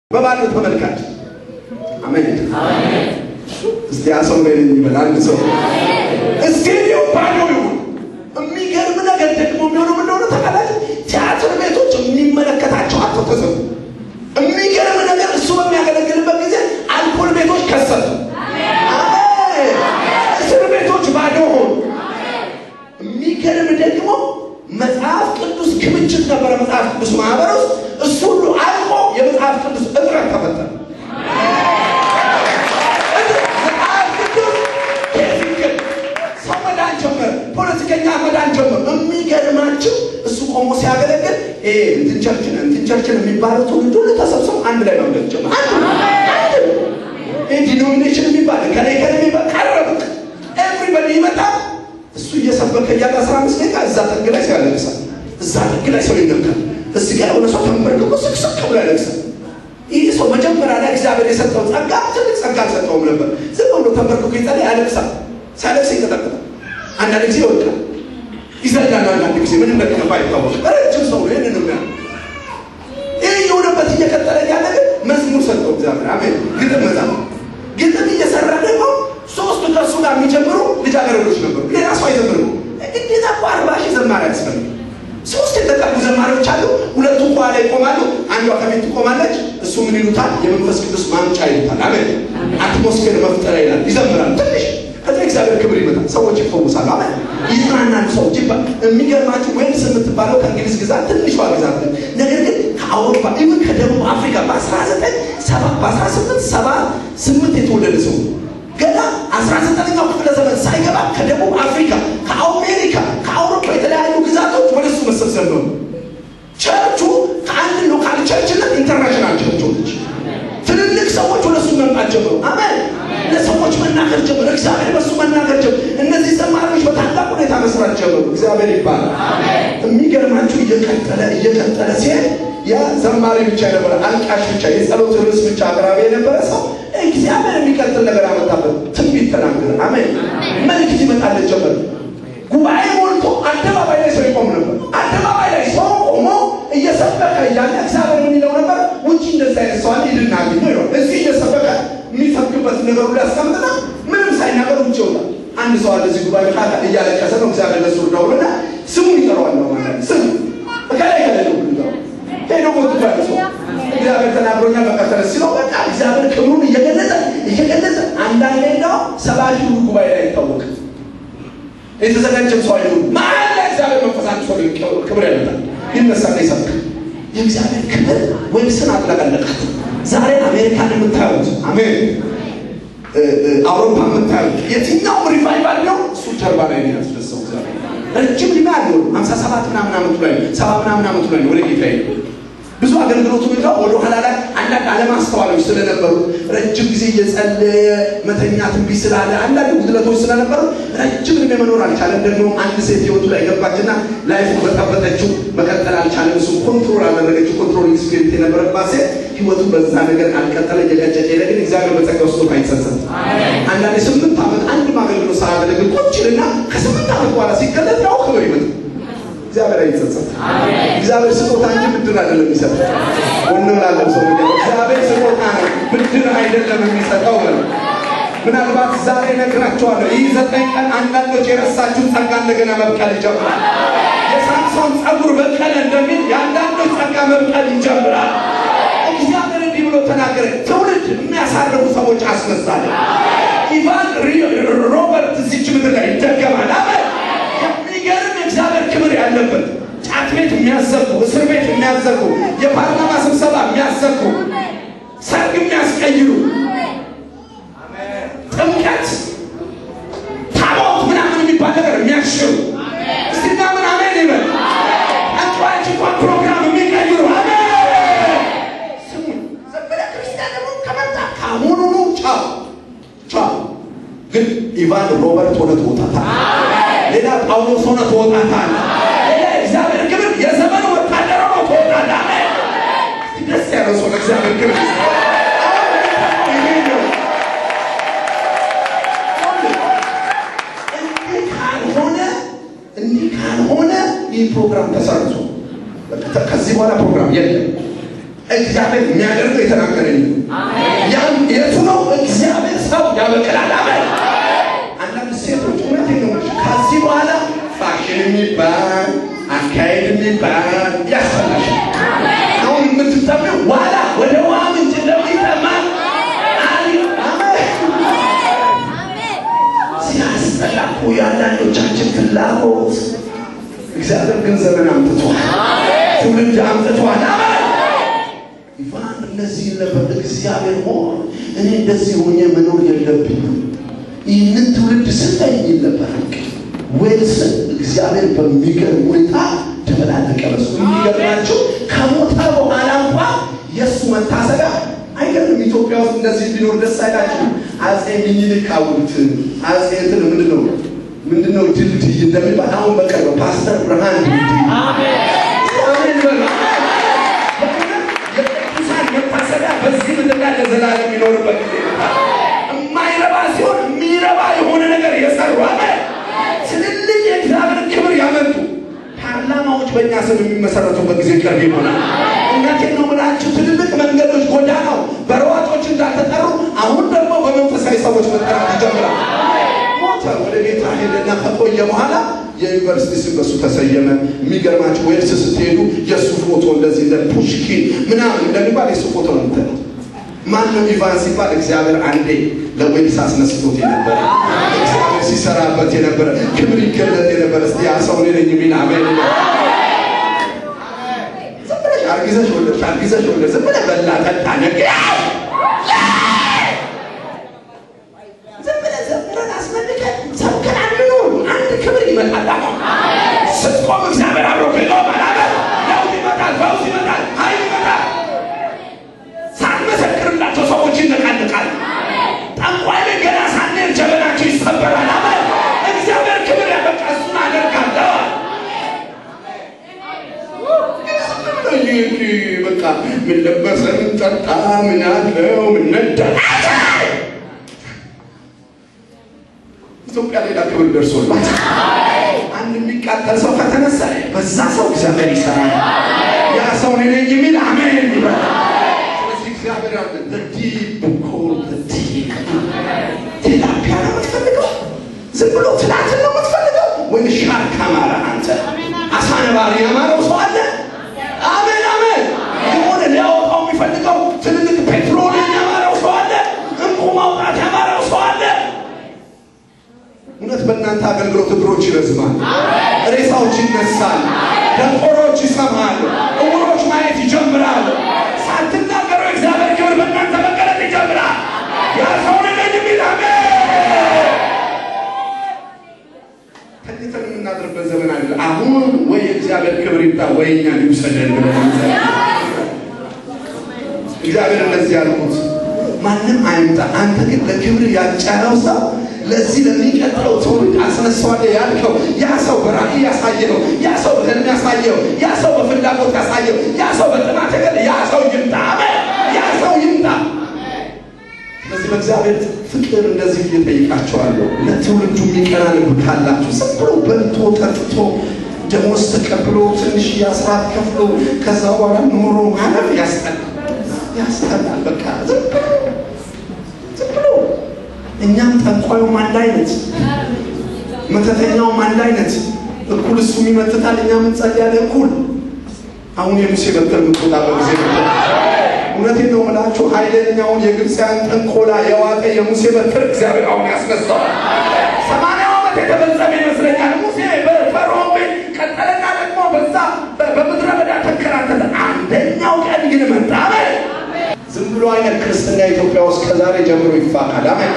በባዶ ተመልካች አሜን። እስቲ አሰው ላይ ይበል አንድ ሰው ስቴዲየም ባዶ ይሁን። የሚገርም ነገር ደግሞ የሚሆነው ምን እንደሆነ ታውቃላችሁ? ቲያትር ቤቶች የሚመለከታቸው አቶ ተዘጉ። የሚገርም ነገር እሱ በሚያገለግልበት ጊዜ አልኮል ቤቶች ከሰቱ። አሜን። እስር ቤቶች ባዶ ሆኑ። የሚገርም ደግሞ መጽሐፍ ቅዱስ ክምችት ነበረ መጽሐፍ ቅዱስ ማህበር ውስጥ እሱ ሁሉ አልቆ የመጽሐፍ ቅዱስ እጥረት ተፈጠረ። መጽሐፍ ቅዱስ ኬሲክል ሰው መዳን ጀመረ፣ ፖለቲከኛ መዳን ጀመረ። የሚገርማችሁ እሱ ቆሞ ሲያገለግል ይሄ እንትን ቸርችን እንትን ቸርችን የሚባለው ትውልድ ሁሉ ተሰብስቦ አንድ ላይ መምለክ ጀመረ። አንድ አንድ ይህ ዲኖሚኔሽን የሚባል ከላይ ከላይ የሚባል ቀረበ። ኤቭሪበዲ ይመጣል እሱ እየሰበከ እያለ አስራ አምስት ደቂቃ እዛ ጥግ ላይ ሰው ያለቅሳል። እዛ ጥግ ላይ ሰው ይነካል። እዚህ ጋር የሆነ ሰው ተንበርክኮ ስቅስቅ ብሎ ያለቅሳል። ይህ ሰው መጀመሪያ ላይ እግዚአብሔር የሰጠው ጸጋ ትልቅ ጸጋ አልሰጠውም ነበር። ዝም ብሎ ተንበርክኮ ይጸልይ፣ ያለቅሳል። ሲያለቅስ ይንቀጠቀጣል። አንዳንድ ጊዜ ይወድቃል፣ ይዘላል። አንዳንድ ጊዜ ምን እንደገባ አይታወቅም። ረጅም ሰው ነው። ይህንን ነው ይህ የሆነበት እየቀጠለ ያለ ግን መዝሙር ሰጠው እግዚአብሔር። አሜን። ግጥም መጻፍ ግጥም እየሰራ ደግሞ ሶስቱ ከእሱ ጋር የሚጀምሩ ልጃገረዶች ነበሩ። ሌላ ሰው አይዘምርም። ግዴታ እኮ አርባ ሺህ ዘማሪ ያስፈልግ። ሶስት የተጠሩ ዘማሪዎች አሉ። ሁለቱ ከኋላ ይቆማሉ፣ አንዷ ከፊት ትቆማለች። እሱ ምን ይሉታል? የመንፈስ ቅዱስ ማምጫ ይሉታል። አሜን። አትሞስፌር መፍጠሪያ ይላል። ይዘምራል ትንሽ ከዛ እግዚአብሔር ክብር ይመጣል። ሰዎች ይፈውሳሉ። አሜን። ይጽናናሉ ሰዎች ይባ የሚገርማችሁ ዌልስ የምትባለው ከእንግሊዝ ግዛት ትንሿ ግዛት ነው። ነገር ግን ከአውሮፓ ኢቭን ከደቡብ አፍሪካ በ19 በ18 ሰባ ስምንት የተወለደ ሰው ገና አስራ ዘጠነኛው ክፍለ ዘመን ሳይገባ ከደቡብ አፍሪካ፣ ከአሜሪካ፣ ከአውሮፓ የተለያዩ ግዛቶች ወደ እሱ መሰብሰብ ነው። ቸርቹ ከአንድ ሎካል ቸርችነት ኢንተርናሽናል ቸርች ሆነች። ትልልቅ ሰዎች ወደ እሱ መምጣት ጀመሩ። አሜን። ለሰዎች መናገር ጀመሩ። እግዚአብሔር በእሱ መናገር ጀመሩ። እነዚህ ዘማሪዎች በታላቅ ሁኔታ መስራት ጀመሩ። እግዚአብሔር ይባላል። የሚገርማችሁ እየቀጠለ እየቀጠለ ሲሄድ ያ ዘማሪ ብቻ የነበረ አልቃሽ ብቻ የጸሎት ርዕስ ብቻ አቅራቢ የነበረ ሰው እግዚአብሔር የሚቀጥል ነገር አመጣበት። ትንቢት ተናገረ። አሜን። መልእክት ይመጣለት ጀመረ። ጉባኤ ሞልቶ አደባባይ ላይ ሰው ይቆም ነበር። አደባባይ ላይ ሰው ቆሞ እየሰበከ እያለ እግዚአብሔር ምን ይለው ነበር? ውጭ እንደዛ አይነት ሰው አለ ሂድና አግኘው ይለዋል። እዚህ እየሰበከ የሚሰብክበት ነገር ሁሉ ያስቀምጥና ምንም ሳይናገር ውጭ ይወጣል። አንድ ሰው አለ እዚህ ጉባኤ ካለ እያለቀሰ ነው። እግዚአብሔር ለሱ ደውልና ስሙን ይጠራዋል ነው ማለት ስሙ ከላይ ከላይ ነው ብሎ ሄዶ ሞት ባለ ሰው እግዚአብሔር ተናግሮኛል መቀጠል ሲለው በቃ እግዚአብሔር ክብሩን እየገለጸ እየገለጸ አንዳንዴ እንደው ሰባ ሺህ ሁሉ ጉባኤ ላይ አይታወቅም። የተዘጋጀም ሰው አይሆኑ መሀል ላይ እግዚአብሔር መንፈሳት ሰው ክብር ያመጣል ይነሳና ይሰብክ የእግዚአብሔር ክብር ዌልስን አጥለቀለቃት። ዛሬ አሜሪካን የምታዩት አሜን፣ አውሮፓ የምታዩት የትኛውም ሪቫይቫል ነው እሱ ጀርባ ላይ ነው ያስደሰው እግዚአብሔር ረጅም ዕድሜ አለው። ሀምሳ ሰባት ምናምን ዓመቱ ላይ ሰባ ምናምን ዓመቱ ላይ ወደ ጌታ ሄደ። ብዙ አገልግሎቱ ጋር ወደ ኋላ ላይ አንዳንድ አለማስተዋሎች ስለነበሩ ረጅም ጊዜ እየጸለየ መተኛት እምቢ ስላለ አንዳንድ ጉድለቶች ስለነበሩ ረጅም ዕድሜ መኖር አልቻለም። ደግሞ አንድ ሴት ህይወቱ ላይ ገባችና ላይፉ በጠበጠችው መቀጠል አልቻለም። እሱ ኮንትሮል አደረገችው። ኮንትሮሊንግ ስፒሪት የነበረባት ሴት ህይወቱ በዛ ነገር አልቀጠለ እየቀጨጨ ሄደ። ግን እግዚአብሔር በጸጋ ውስጥ አይጸጸት። አንዳንድ ስምንት ዓመት አንድ አገልግሎት ሳያገለግል ቁጭልና ከስምንት ዓመት በኋላ ሲገለጥ ያው ክብር ይመጣል። እግዚአብሔር አይጸጸት። እግዚአብሔር ስጦታ እንጂ ብድር አይደለም የሚሰጠው። ወንድ ላለው ሰው እግዚአብሔር ስጦታ ነው፣ ብድር አይደለም የሚሰጠው። ምናልባት ዛሬ ነግራቸዋለሁ። ይህ ዘጠኝ ቀን አንዳንዶች የረሳችሁን ጸጋ እንደገና መብቀል ይጀምራል። የሳምሶን ጸጉር በቀለ እንደሚል የአንዳንዶች ጸጋ መብቀል ይጀምራል። እግዚአብሔር እንዲህ ብሎ ተናገረ። ትውልድ የሚያሳርፉ ሰዎች አስነሳለ። ኢቫን ሮበርት እዚች ምድር ላይ ይደገማል። አሜን። የሚገርም የእግዚአብሔር ክብር ያለበት ጫት ቤት የሚያዘጉ፣ እስር ቤት የሚያዘጉ፣ የፓርላማ ስብሰባ የሚያዘጉ፣ ሰርግ የሚያስቀይሩ፣ ጥምቀት፣ ታቦት ምናምን የሚባል ነገር የሚያሽሩ እስቲና ምን አሜን ይበል። አንቷች እንኳን ፕሮግራም የሚቀይሩ አሜን። ስሙኝ፣ ዘመነ ክርስቲያን ደግሞ ከመጣ ከአሁኑኑ ጫው ጫው። ግን ኢቫን ሮበርት ሆነ ትወጣታል። ሌላ ጳውሎስ ሆነ ትወጣታል። ሌላ እግዚአብሔር ክብር የዘመን ወታደር ሆኖ ትወጣለህ። አሜን። ደስ ያለው ሰው ለእግዚአብሔር ክብር እንዲህ ካልሆነ እንዲህ ካልሆነ ይህ ፕሮግራም ተሰርዞ ከዚህ በኋላ ፕሮግራም የለም። እግዚአብሔር የሚያደርገው የተናገረኝ ነው። ያም የቱ ነው? እግዚአብሔር ሰው ያበቅላል። አሜን። አንዳንድ ሴቶች እውነት ነው ከዚህ በኋላ ፋሽን የሚባል አካሄድ የሚባል ያስፈላሽ አሁን የምትጠሚው ዋላ ወደ ውሃ ምንጭ እንደሚጠማ ሲያስጠላኩ የአንዳንዶቻችን ፍላጎት እግዚአብሔር ግን ዘመን አምጥቷል፣ ትውልድ አምጥቷል። አሜን። ኢቫን እንደዚህ ነበር። እግዚአብሔር ሆይ እኔ እንደዚህ ሆኜ መኖር የለብኝም ይህንን ትውልድ ስጠኝ ይል ነበር። ዌልስን እግዚአብሔር በሚገርም ሁኔታ ተበላለቀ። በሱ የሚገርማቸው ከሞተ በኋላ እንኳ የእሱ መታሰቢያ አይገርም። ኢትዮጵያ ውስጥ እንደዚህ ቢኖር ደስ አይላችሁ? አጼ ሚኒሊክ ሐውልት አጼ እንትን ምንድን ነው ምንድን ነው ድልድይ እንደሚባል አሁን በቅርብ ፓስተር ብርሃን ድልድይ አሜን በሉ። የቅዱሳን መታሰቢያ በዚህ ምድር ላይ ለዘላለም የሚኖርበት ጊዜ ይመጣል። የማይረባ ሲሆን የሚረባ የሆነ ነገር የሰሩ አሜን ትልልቅ የእግዚአብሔር ክብር ያመጡ ፓርላማዎች በእኛ ስም የሚመሰረቱበት ጊዜ ቅርብ ይሆናል። እውነቴን ነው የምላችሁ። ትልልቅ መንገዶች፣ ጎዳናው በሯጮች እንዳልተጠሩ አሁን ደግሞ በመንፈሳዊ ሰዎች መጠራት ይጀምራል። ሞተ፣ ወደ ጌታ ሄደና ከቆየ በኋላ የዩኒቨርሲቲ ስም በሱ ተሰየመ። የሚገርማችሁ ዌልስ ስትሄዱ የእሱ ፎቶ እንደዚህ እንደ ፑሽኪን ምናምን እንደሚባል የእሱ ፎቶ ነው የምትለው። ማን ነው ኢቫን ሲባል እግዚአብሔር አንዴ ለዌልስ አስነስቶት የነበረ እግዚአብሔር ሲሰራበት የነበረ ክብር ይገለጥ የነበረ እስቲ ያ ሰው እኔ ነኝ የሚል አሜን። ዝም ብለሽ አርጊዘሽ ወለድሽ፣ አርጊዘሽ ወለድሽ፣ ዝም ብለህ በላ ጠጣ ነገ ዝም ብለህ ዝም ብለን አስመልከን ሰብከን አንኑር። አንድ ክብር ይመጣል። አሁን ስትቆም እግዚአብሔር አብሮ ይቆማል። አሜን። ለውጥ ይመጣል፣ ፈውስ ይመጣል፣ ኃይል ይመጣል። ሳንመሰክርላቸው ሰዎች ይነቃንቃል። ጠንቋይ ቤት ገና ሳንሄድ ጀበናቸው ይሰበራል። አሜን። እግዚአብሔር ክብር ያበቃ እሱን አደርጋለሁ። በቃ ምን ለበሰ ምን ጠጣ ምን አለው ምን ነዳ ኢትዮጵያ ሌላ ክብር ደርሶላት አንድ የሚቃጠል ሰው ከተነሳ በዛ ሰው እግዚአብሔር ይሰራል። ያ ሰው እኔ ነኝ የሚል አሜን ይበል። ስለዚህ እግዚአብሔር አለ ዲፕ ኮል ዲፕ ቴላፒያ ነው የምትፈልገው? ዝም ብሎ ትላትን ነው የምትፈልገው? ወይ ሻርክ አማረ? አንተ አሳ ነባሪ ያማረው ሰው አለ? አሜን አሜን። የሆነ ሊያወጣው የሚፈልገው ትልልቅ ፔትሮሊየም ያማረው ሰው አለ? እንቁ ማውጣት ያማረው ሰው አለ? እውነት በእናንተ አገልግሎት እግሮች ይረዝማል፣ ሬሳዎች ይነሳል፣ ደንቆሮች ይሰማሉ፣ እውሮች ማየት ይጀምራሉ። ሳትናገሩ እግዚአብሔር ክብር በእናንተ መገለጥ ይጀምራል። ያ ሰው ነኝ የሚል አሜን። ተኝተን የምናድርበት ዘመን አለ። አሁን ወይ የእግዚአብሔር ክብር ይምጣ ወይ እኛን ይውሰደን ብለን እንጸልይ። እግዚአብሔር እንደዚህ ያልኩት ማንም አይምጣ፣ አንተ ግን ለክብር ያጫነው ሰው ለዚህ ለሚቀጥለው ትውልድ አስነሳዋለሁ ያልከው ያ ሰው በራእይ ያሳየው፣ ያ ሰው በህልም ያሳየው፣ ያ ሰው በፍላጎት ያሳየው፣ ያ ሰው በጥማት ገለ ያ ሰው ይምጣ። አሜን። ያ ሰው ይምጣ። ስለዚህ በእግዚአብሔር ፍቅር እንደዚህ እየጠይቃቸዋለሁ። ለትውልዱ የሚቀና ልብ ካላችሁ ዝም ብሎ በልቶ ጠጥቶ ደሞዝ ተቀብሎ ትንሽ የአስራት ከፍሎ ከዛ በኋላ ኑሮ ማለፍ ያስጠላል፣ ያስጠላል። በቃ ዝም ብሎ ዝም ብሎ እኛም ጠንቋዩም አንድ አይነት፣ መተተኛውም አንድ አይነት። እኩል እሱም ይመትታል፣ እኛም እንጸልያለን እኩል። አሁን የሙሴ በትር የምትወጣበት ጊዜ ነበር። እውነቴን ነው የምላችሁ፣ ኃይለኛውን የግብፅያን ጥንቆላ የዋጠ የሙሴ በትር እግዚአብሔር አሁን ያስነሳዋል። ሰማንያው ዓመት የተፈጸመ ይመስለኛል። ሙሴ በፈርዖን ቤት ቀጠለና ደግሞ በዛ በምድረ በዳ ተንከራተተ። አንደኛው ቀን ግን መጣ። አሜን። ዝም ብሎ አይነት ክርስትና ኢትዮጵያ ውስጥ ከዛሬ ጀምሮ ይፋቃል። አሜን።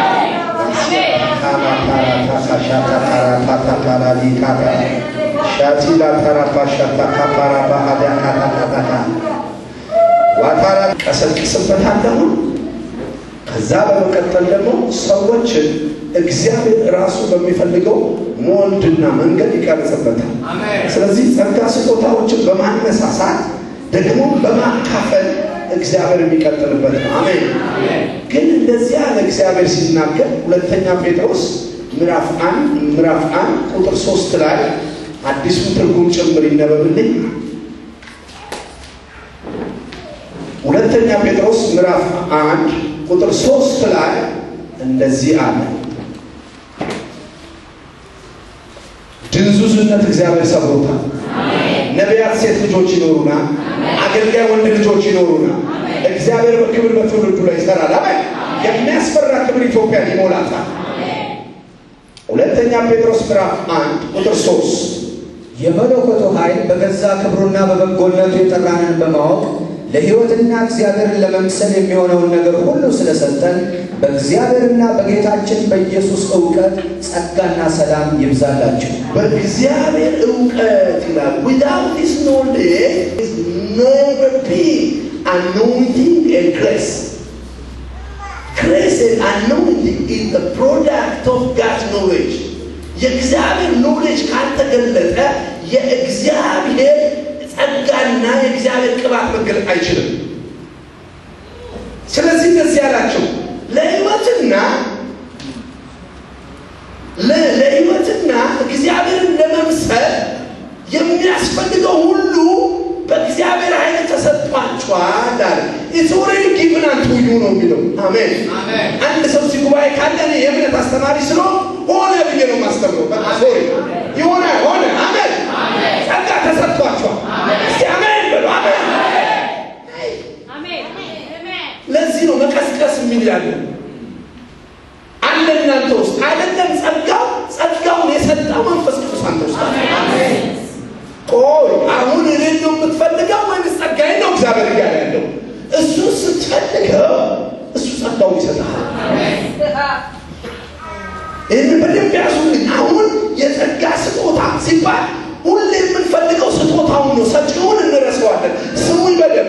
ሻቲላ ተራፋ ሻታ ካፓራባ አዲያ ካታካታካ ዋታራ ቀሰቅስበታለሁ። ከዛ በመቀጠል ደግሞ ሰዎችን እግዚአብሔር ራሱ በሚፈልገው ሞልድና መንገድ ይቀርጽበታል። ስለዚህ ጸጋ ስጦታዎችን በማነሳሳት ደግሞ በማካፈል እግዚአብሔር የሚቀጥልበት ነው። አሜን። ግን እንደዚህ ያለ እግዚአብሔር ሲናገር ሁለተኛ ጴጥሮስ ምዕራፍ አንድ ምዕራፍ አንድ ቁጥር ሶስት ላይ አዲሱ ትርጉም ጭምር ይነበብልኝ። ሁለተኛ ጴጥሮስ ምዕራፍ አንድ ቁጥር ሶስት ላይ እንደዚህ አለ። ድንዙዝነት እግዚአብሔር ሰብሮታል። ነቢያት ሴት ልጆች ይኖሩና፣ አገልጋይ ወንድ ልጆች ይኖሩና፣ እግዚአብሔር በክብር በትውልዱ ላይ ይሰራል። አሜን። የሚያስፈራ ክብር ኢትዮጵያን ይሞላታል። ሁለተኛ ጴጥሮስ ምዕራፍ አንድ ቁጥር ሶስት የመለኮቱ ኃይል በገዛ ክብሩና በበጎነቱ የጠራንን በማወቅ ለሕይወትና እግዚአብሔርን ለመምሰል የሚሆነውን ነገር ሁሉ ስለሰጠን በእግዚአብሔርና በጌታችን በኢየሱስ እውቀት ጸጋና ሰላም ይብዛላችሁ። በእግዚአብሔር እውቀት ይላል። ዊዳውት ዲስ ኖሌጅ ኔቨር ቢ አኖይንቲንግ ኤንድ ግሬስ ግሬስ ኤንድ አኖይንቲንግ ኢዝ ዘ ፕሮዳክት ኦፍ ጋድስ ኖሌጅ። የእግዚአብሔር ኖሌጅ ካልተገለጠ የእግዚአብሔር ጸጋና የእግዚአብሔር ቅባት መገለጥ አይችልም። ስለዚህ እንደዚህ ያላቸው ለሕይወትና ለሕይወትና እግዚአብሔርን ለመምሰል የሚያስፈልገው ሁሉ በእግዚአብሔር ኃይል ተሰጥቷቸዋል አለ። ኢትስ ኦልሬዲ ጊቭን አንቱ ዩ ነው የሚለው። አሜን። አንድ ሰው እዚህ ጉባኤ ካለ እኔ የእምነት አስተማሪ ስለሆን ሆነ ብዬ ነው የማስተምረው። በቃ ሶሪ የሆነ ሆነ። አሜን። ጸጋ ተሰጥቷቸዋል። እስኪ አሜን በሉ። አሜን። ለዚህ ነው መቀስቀስ የሚል ያለ አለ እናንተ ውስጥ አይደለም። ጸጋው ጸጋውን የሰጠው መንፈስ ቅዱስ አንተ ውስጥ አለ። ቆይ አሁን እኔን ነው የምትፈልገው ወይስ ጸጋዬን ነው እግዚአብሔር እያለ ያለው? እሱ ስትፈልገው እሱ ጸጋውን ይሰጥሃል። ይህን በደንብ ያዙልኝ። አሁን የጸጋ ስጦታ ሲባል ሁሌ የምንፈልገው ስጦታውን ነው፣ ሰጪውን እንረሳዋለን። ስሙኝ በደንብ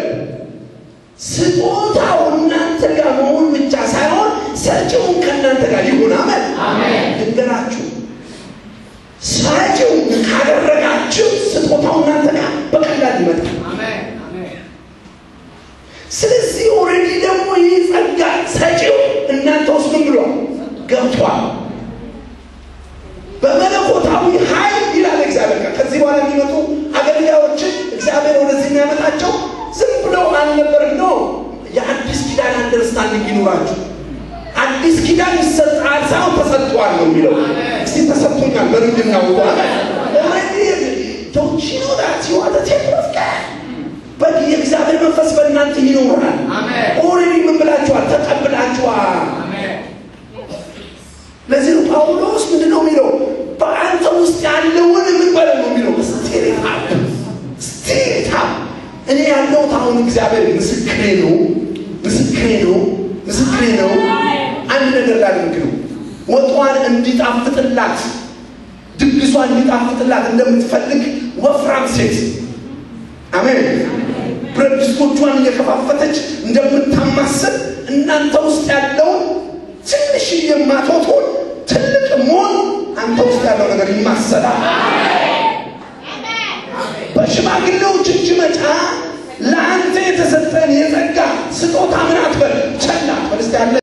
ስጦታው እናንተ ጋር መሆን ብቻ ሳይሆን ሰጪውን ከእናንተ ጋር ይሁን። አሜን። ድንገራችሁ ሰጪውን ካደረጋችሁ ስጦታው እናንተ ጋር በቀላል ይመጣል። ስለዚህ ኦልሬዲ ደግሞ ይህ ጸጋ ሰጪው እናንተ ውስጥ ምን ብሏል? ገብቷል። በመለኮታዊ ኃይል ይላል እግዚአብሔር ጋር ከዚህ በኋላ የሚመጡ አገልጋዮችን እግዚአብሔር ወደዚህ የሚያመጣቸው ዝም ብለው አልነበርም ነው። የአዲስ ኪዳን አንደርስታንዲንግ ይኑራችሁ። አዲስ ኪዳን ይሰጣል ሳይሆን ተሰጥቷል ነው የሚለው። እስቲ ተሰጥቶኛል በምንድን ነው የእግዚአብሔር መንፈስ በእናንተ ይኖራል። ኦልሬዲ ምን ብላችኋል? ተቀብላችኋል። ለዚህ ነው ጳውሎስ ምንድን ነው የሚለው? በአንተ ውስጥ ያለውን ምን በለው ነው የሚለው? ስቲሪት አፕ ስቲሪት አፕ እኔ ያለሁት አሁን እግዚአብሔር ምስክሬ ነው፣ ምስክሬ ነው፣ ምስክሬ ነው። አንድ ነገር ላድርግ ነው ወጧን እንዲጣፍጥላት ድግሷን እንዲጣፍጥላት እንደምትፈልግ ወፍራም ሴት አሜን። ብረት ድስቶቿን እየከፋፈተች እንደምታማስል እናንተ ውስጥ ያለውን ትንሽ የማትወጡን ትልቅ መሆን አንተ ውስጥ ያለው ነገር ይማሰላል። በሽማግሌዎች እጅ መጫ ለአንተ የተሰጠን የጸጋ ስጦታ ምን አትበል ቸል አትበል። እስቲ ያለ